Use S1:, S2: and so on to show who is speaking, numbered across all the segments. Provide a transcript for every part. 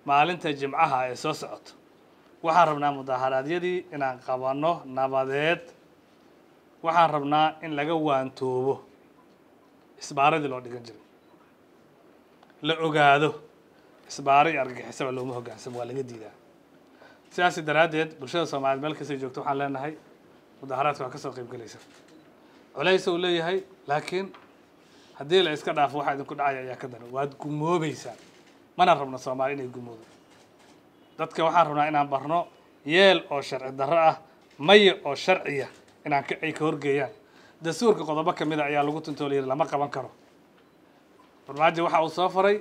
S1: maalinta jimcaha ee soo socoto waxaan rabnaa mudaharaadyadii inaan qabanno nabadeed waxaan rabnaa in laga waantoobo isbaaradii loo dhigan jiray la ogaado isbaaro iyo argagixisaba looma hoggaansamo waa laga diidaa sidaasi daraaddeed bulshada soomaaliyeed meel kastay joogto waxaan leenahay mudaharaadka waa ka soo qayb gelaysa culays uu leeyahay laakiin haddii la iska dhaafo waxaa idinku dhacaya ayaa ka daran waad gumoobeysaan mana rabno soomaali inay gumoodo dadka waxaan rabnaa inaan barno yeel oo sharci darro ah maya oo sharciya inaan ka ay ka horgeeyaan dastuurka qodobo ka mid a ayaa lagu tuntooliyay lama qaban karo farmaajo waxa uu soo faray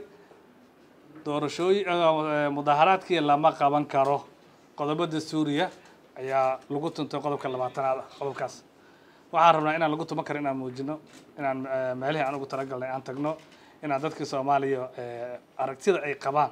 S1: doorashooyin mudaharaadkii lama qaban karo qodobo dastuuriya ayaa lagu tuntay qodobka labaatanaad ah qodobkaas waxaan rabnaa inaan lagu tuman karo inaan muujino inaan eh, meelihii aan ugu talagalnay aan tagno inaan dadkii soomaaliya eh, aragtida ay qabaan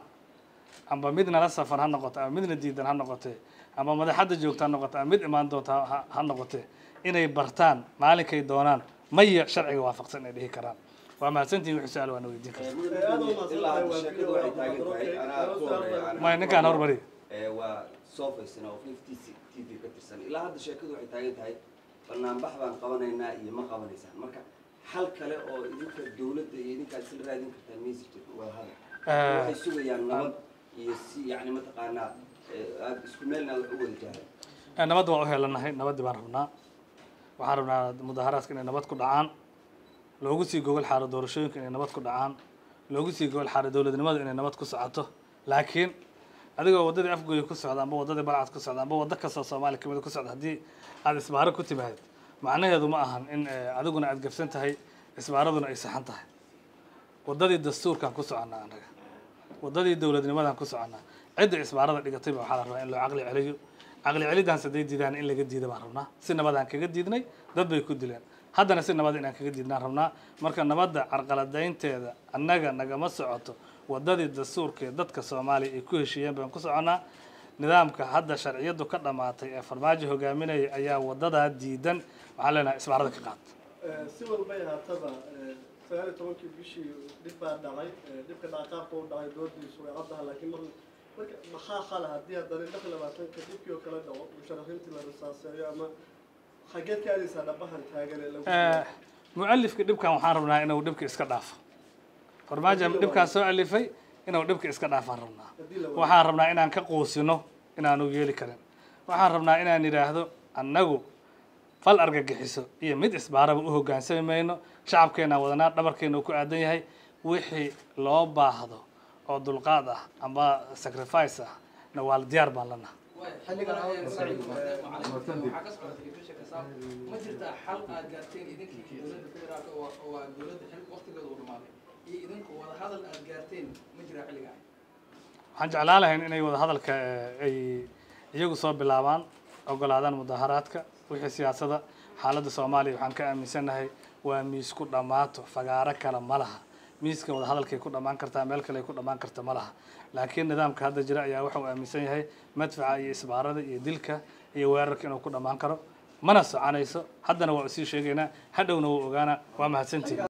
S1: amba mid nala safar ha noqoto ama midna diidan ha noqote ama madaxadda joogta ha noqoto ama mid imaan doonta ha- ha noqote inay bartaan maalinkay doonaan maya sharciga waafaqsan ay dhihi karaan waa mahadsantihin wixii su-aal waana weydiin karta
S2: ilaa hadda sheekadu waxay taagan tahay anaa ku horeeya anaa-
S1: maya ninkaan hormari
S2: ee waa soo faysana oo fifty t v ka tirsan ilaa hadda sheekadu waxay taagan tahay banaanbax baan qabanaynaa iyo ma qabanaysaan marka xal kale oo idinka dawladda iyo idinkaad isla raadin kartaan maysi jirto wada hadal waxay sugayaan nabad iyo si yacni mataqaanaa ee, aad isku meelna wax u wada jahlan
S1: Eh, nabadda waa u helanahay nabaddii baan rabnaa waxaan rabnaa mudaharaadka inay nabad ku dhacaan loogu sii gogol xaaro doorashooyinka inay nabad ku dhacaan loogu sii gogol xaaro dowladnimada inay nabad ku socoto laakiin adigoo waddadii afgooya ku socda amba waddadii balcad ku socda amba waddo kastoo soomaaliya kamid ku socda haddii aada isbaaro ku timaad macnaheedu ma ahan in eh, adiguna aada gabsan tahay isbaaraduna ay saxan tahay waddadii dastuurkaan ku soconnaa annaga waddadii dowladnimadaan ku soconnaa cidda isbaarada dhigatay ba waxaa la rabaa in loo caqli celiyo caqli celidaans hadday diidaan in laga diida baan rabnaa si nabadaan kaga diidnay dad bay ku dileen haddana si nabad inaan kaga diidnaan rabnaa marka nabadda carqaladaynteeda annaga nagama socoto waddadii dastuurka ee dadka soomaaliya ay ku heshiiyeen baan ku soconnaa nidaamka hadda sharciyadu ka dhammaatay ee farmaajo hogaaminaya ayaa waddadaa diidan waxaan leenahay isbaarada ka qaad
S3: si walbay haataba sagaal iyo tobankii bishii dhib baa dhacay dhibka dhaqaaqaabka u dhacay doodiisu way caddaha laakiin mar marka maxaa xala haddii haddana lix iyo labaatanka dhibkii oo kale dhaco musharaxiintii la risaaseeyo ama xageed ka aadaysaa dhabahan taagan ee lagu
S1: Eh, mu'alifka dhibkan waxaan rabnaa inuu dhibka iska dhaafo farmaajo dhibkaan soo alifay inuu dhibka iska dhaafaan rabnaa
S3: haddii la wada
S1: waxaan rabnaa inaan ka quusino inaanu yeeli karin waxaan rabnaa inaan idhaahdo annagu fal argagixiso iyo mid isbaaraba u hoggaansami mayno shacabkeenaan wadanaa dhabarkeena uu ku aadan yahay wixii loo baahdo oo dulqaad ah amba sacrifice ah na waa diyaar baan lanaha
S4: ma jirtaa xal aad gaarteen idinkii dowladda federaalka oo waa dowladda xil waqtigeeda uu dhamaaday iyo idinku wada hadal aad gaarteen ma jiraa xilligaa
S1: waxaan jeclaan lahayn inay wada hadalka eh, ay iyagu soo bilaabaan ogolaadaan mudaharaadka wixii siyaasada xaaladda soomaaliya waxaan ka aaminsanahay waa miis ku dhammaato fagaaro kale ma laha miiska wada hadalkay ku dhammaan kartaa meel kale ay ku dhammaan karta ma laha laakiin nidaamka hadda jira ayaa waxa uu aaminsan yahay madfaca iyo isbaarada iyo dilka iyo weerarka inuu ku dhammaan karo mana soconayso haddana waa usii sheegaynaa hadhowna wuu ogaana waa mahadsantihin